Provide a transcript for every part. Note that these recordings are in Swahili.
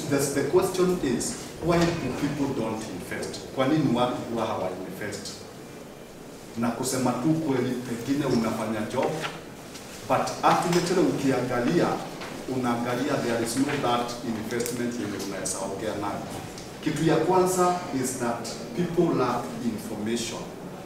the, the question is why do people don't invest? Kwa nini watu huwa hawa invest? Na kusema tu kweli, pengine unafanya job but ultimately ukiangalia unaangalia there is no that investment yenye unaweza ongea nayo. Kitu ya kwanza is that people lack information.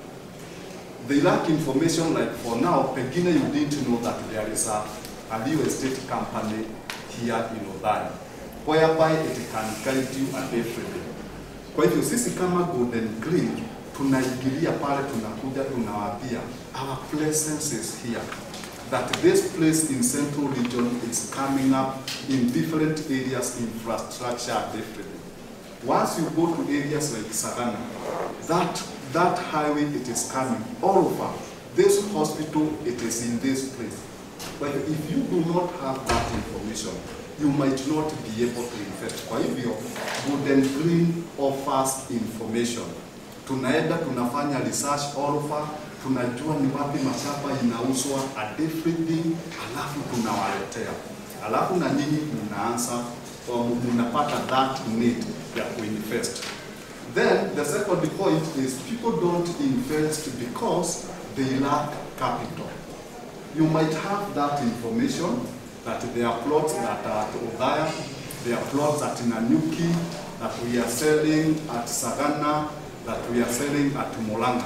They lack information like for now, pengine you didn't know that there is a, a real estate company here in Othaya whereby it can guide you at everything. Kwa hivyo sisi kama Golden Green tunaingilia pale, tunakuja tunawaambia our presence is here that this place in central region is coming up in different areas, infrastructure and everything. Once you go to areas like Sagana, that, that highway it is coming all over. This hospital, it is in this place. But if you do not have that information, you might not be able to invest. Kwa hivyo, Golden Green offers information. Tunaenda tunafanya research all over, tunajua ni wapi mashamba inauzwa and everything, alafu tunawaletea, alafu na nyinyi mnaanza or mnapata that need ya kuinvest. Then the second point is people don't invest because they lack capital. You might have that information that there are plots that are at Othaya, there are plots at Nanyuki that we are selling at Sagana, that we are selling at Molanga.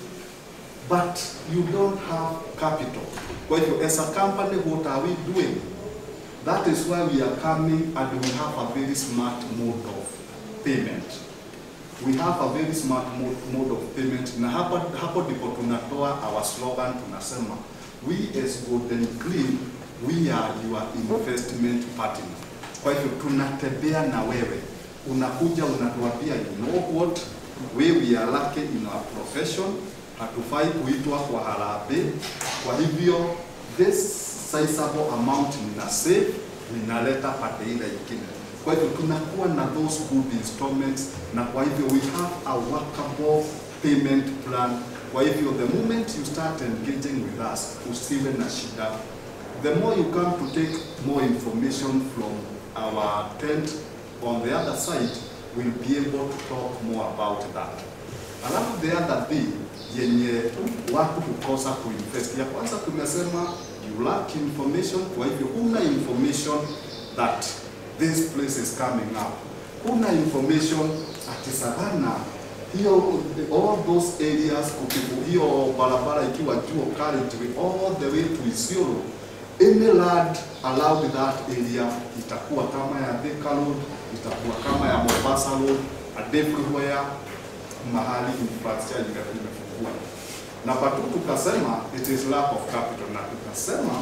But you don't have capital. Kwa hivyo as a company, what are we doing? That is why we are coming and we have a very smart mode of payment. We have a very smart mode, mode of payment na hapo, hapo ndipo tunatoa our slogan tunasema we as Golden Green we are your investment partner. Kwa hivyo tunatembea na wewe, unakuja unatuambia you know what we we are lucky in our profession, hatufai kuitwa kwa harambee. Kwa hivyo this sizable amount nina save ninaleta pande ile ingine. Kwa hivyo tunakuwa na those good installments, na kwa hivyo we have a workable payment plan. Kwa hivyo the moment you start engaging with us, usiwe na shida. The more you come to take more information from our tent on the other side, we'll be able to talk more about that. Alafu the other thing yenye watu kukosa kuinvest, ya kwanza tumesema you lack information. Kwa hivyo huna information that this place is coming up, huna information ati Savana hiyo all those areas kukivu hiyo barabara ikiwa juu currently all the way to Isiolo any land allowed that area itakuwa kama ya Thika Road, itakuwa kama ya Mombasa Road and everywhere mahali infrastructure imefungua. Namba tu tukasema it is lack of capital, na tukasema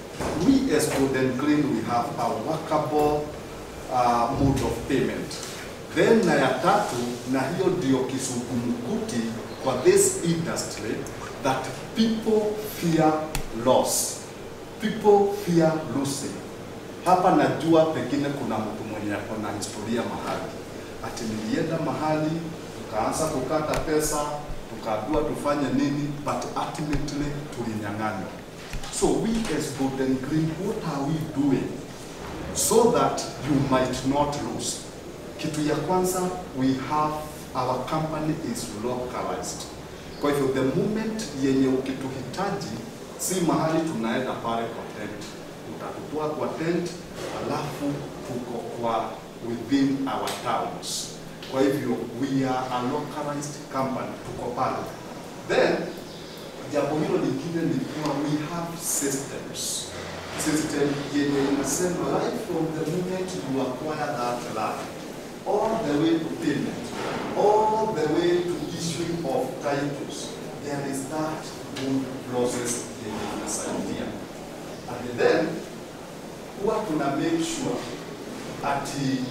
we as Golden Green we have a workable uh, mode of payment. Then na ya tatu, na hiyo ndio kisukumukuti kwa this industry that people fear loss. People fear losing. Hapa najua pengine kuna mtu mwenye ako na historia mahali, ati nilienda mahali tukaanza kukata pesa, tukaambiwa tufanye nini, but ultimately tulinyang'anywa. So we as Golden Green, what are we doing so that you might not lose? Kitu ya kwanza, we have our company is localized. Kwa hivyo the moment yenye ukituhitaji, si mahali tunaenda pale kwa tent, utatutoa kwa tent, alafu tuko kwa within our towns. Kwa hivyo we are a localized company, tuko pale. Then jambo hilo lingine ni kuwa we have systems. System yenye inasema right from the moment you acquire that land all the way to payment, all the way to issuing of titles, there is that good process yenye inasaidia. And then huwa tuna make sure ati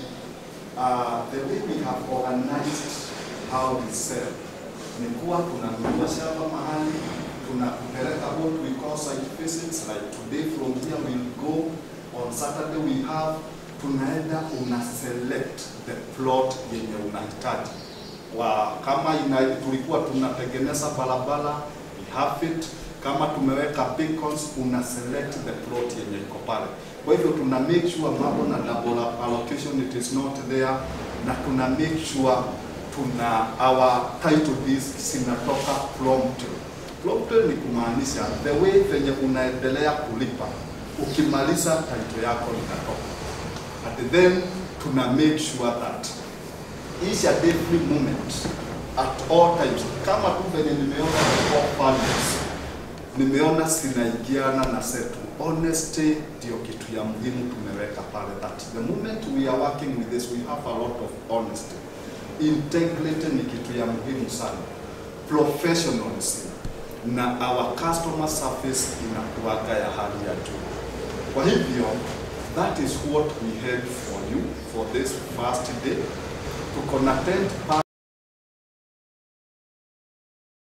uh, the way we have organized how we sell ni kuwa tunanunua shamba mahali tunakupeleka what we call site visits like today from here we'll go on Saturday we have tunaenda una select the plot yenye unahitaji wa kama ina, tulikuwa tunatengeneza barabara we have it Kama tumeweka beacons, una select the plot yenye iko pale. Kwa hivyo tuna make sure mambo na double allocation it is not there, na tuna make sure tuna our title deeds zinatoka promptly. Promptly ni kumaanisha the way venye unaendelea kulipa, ukimaliza title yako inatoka, and then tuna make sure that each and every moment at all times, kama tu venye nimeona the core values nimeona zinaingiana na zetu. Honesty ndio kitu ya muhimu tumeweka pale, that the moment we are working with this we have a lot of honesty. Integrity ni kitu ya muhimu sana, professionalism na our customer service inakuwaga ya hali ya juu. Kwa hivyo that is what we had for you for this first day. Tuko na 10